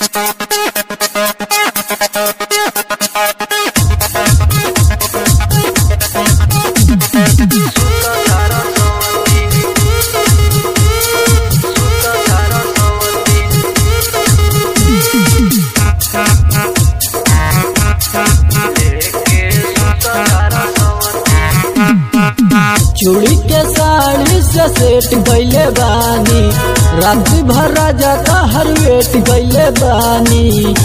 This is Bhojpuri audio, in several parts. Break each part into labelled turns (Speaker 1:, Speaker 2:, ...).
Speaker 1: चूड़ी के साड़ी से सेट गईले बानी रात भर राजा का हर वेट गईले बानी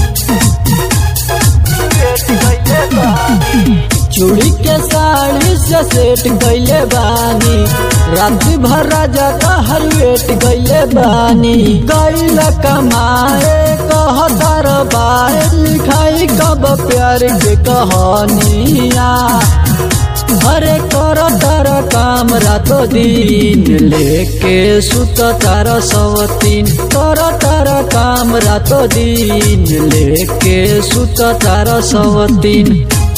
Speaker 1: चूड़ी के साड़ी से सेट गईले बानी रात भर राजा का हर वेट गईले बानी गईल कमाए कह दरबार लिखाई कब प्यार के कहानिया अरे कर तर काम रातो दिन लेके सुत तार सवतीन कर तर काम रातो दिन लेके सुत तार सवतीन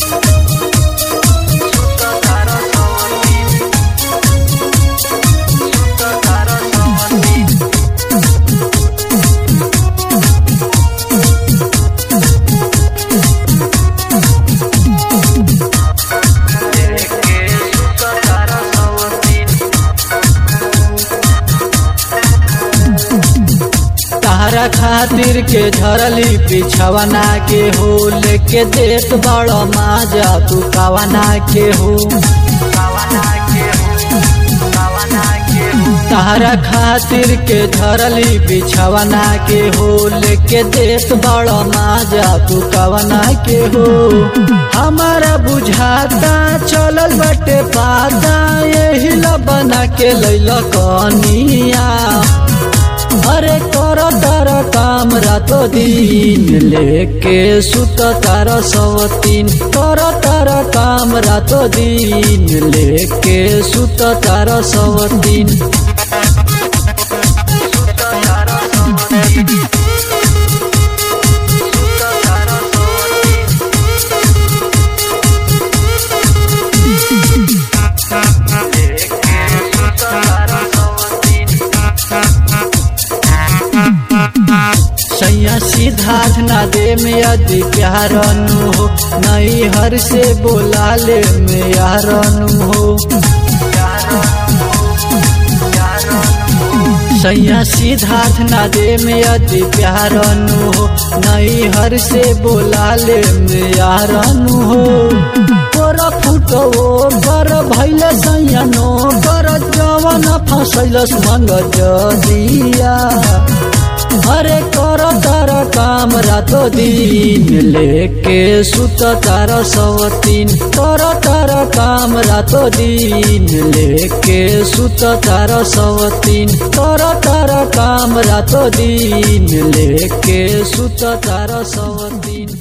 Speaker 1: तारा खातिर के धरली पिछवना के हो लेके देत बड़ माजा तू कावना के हो तारा खातिर के धरली बिछवना के हो लेके देत बड़ माजा तू कवना के हो हमारा बुझाता चलल बटे पाता यही बना के लैल कनिया अरे कर तार काम रातो दिन लेके सुत तार सवतीन कर तार काम रातो दिन लेके सुत तार सवतीन सैया सिद्धार्थ ना दे में यदि प्यार नु हो नई हर से बोला ले में यार नु हो सैया सिद्धार्थ ना दे में यदि प्यार नु हो नई हर से बोला ले में यार नु हो तोरा फुटो गर भैले सैया नो गर जवन फसैलस मंग जदिया अरे कर तार काम रातो दिन लेके सुत तार सवतीन कर तार काम रातो दिन लेके सुत तार सवतीन कर तार काम रातो दिन लेके सुत तार सवतीन